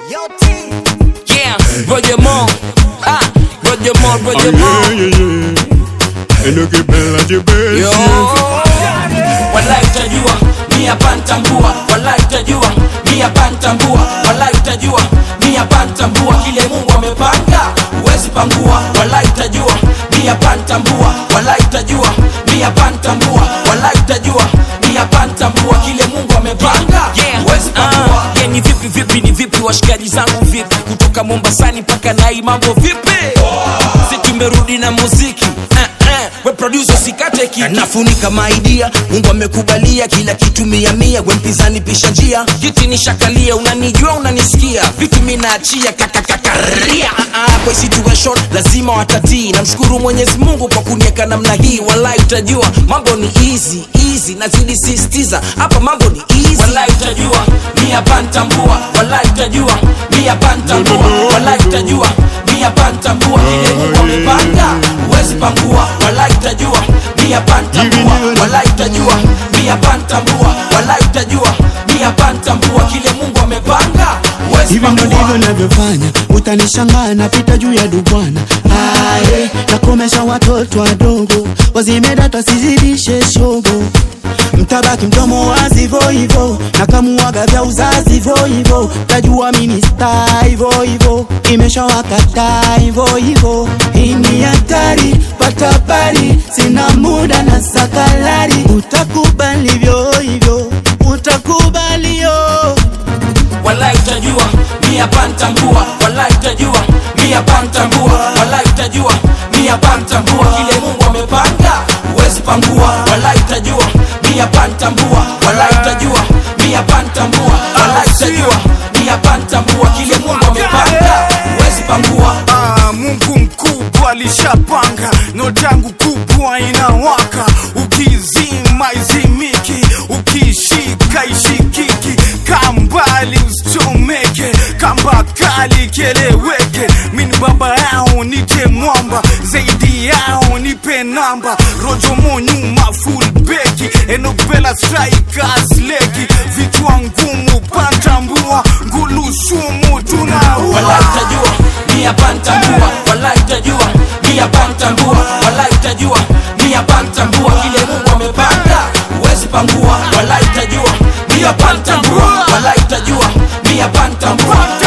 Yeah, Roger Moore. Ah, Roger Moore, Roger Moore. Enokipenda jibesi Yo. Walai utajua, mi hapa nitambua. Walai utajua, mi hapa nitambua. Walai utajua, mi hapa nitambua. Kile Mungu amepanga, huwezi pangua. Walai utajua, mi hapa nitambua. Walai utajua, mi hapa nitambua. Walai utajua, mi hapa nitambua. Kile Mungu amepanga, huwezi pangua. Ah, yeah, ni vipi vipi ni vipi washikaji zangu vipi kutoka mombasani mpaka nai mambo vipi si tumerudi na muziki eh, eh, we producer usikate kiki nafunika maidia mungu amekubalia kila kitu mia mia we mpinzani pisha njia kiti ni shakalia unanijua unanisikia vitu minaachia kakakakaria kwa situation lazima watatii namshukuru mwenyezi mungu kwa kunieka namna hii walai utajua mambo ni easy easy nazidi sistiza hapa mambo ni easy Walai utajua, mi hapa nitambua. Walai utajua, mi hapa nitambua. Walai utajua, mi hapa nitambua. Kile Mungu amepanga, huwezi pangua. Walai utajua, mi hapa nitambua. Walai utajua, mi hapa nitambua. Walai utajua, mi hapa nitambua. Kile Mungu amepanga, huwezi hivi ndo ndivyo pangua. navyofanya utanishangaa napita juu ya dubwana aye nakomesha watoto wadogo wazimedata sizidishe shogo mtabaki mdomo wazi vo hivo nakamuaga vya uzazi vo hivo tajua minista hivo hivo imeshawakataa hivo hivo hii ni hatari pata habari sina muda na sakalari utakubali vyo hivyo utakubalio Walai utajua, mi hapa nitambua. Walai utajua, mi hapa nitambua. Walai utajua, mi hapa nitambua. Kile Mungu amepanga, huwezi pangua. Walai utajua, mi hapa nitambua. Walai utajua, mi hapa nitambua. Walai utajua, mi hapa nitambua. Kile Mungu amepanga, huwezi pangua. Ah, Mungu mkubwa alishapanga, noti yangu kubwa inawaka, ukizima izimiki, ukishika ishikiki, kambali usichomeke, kamba kali kieleweke, mini baba yao nite mwamba, zaidi yao nipe namba, rojo mo nyuma full beki, enopela strikers leki, vichwa ngumu pantambua, ngulu sumu tunaua Walai utajua, mi hapa nitambua. Walai utajua, mi hapa nitambua. Walai utajua, mi hapa nitambua. Kile Mungu amepanga, huwezi pangua. Walai utajua, mi hapa nitambua. Walai utajua, mi hapa nitambua.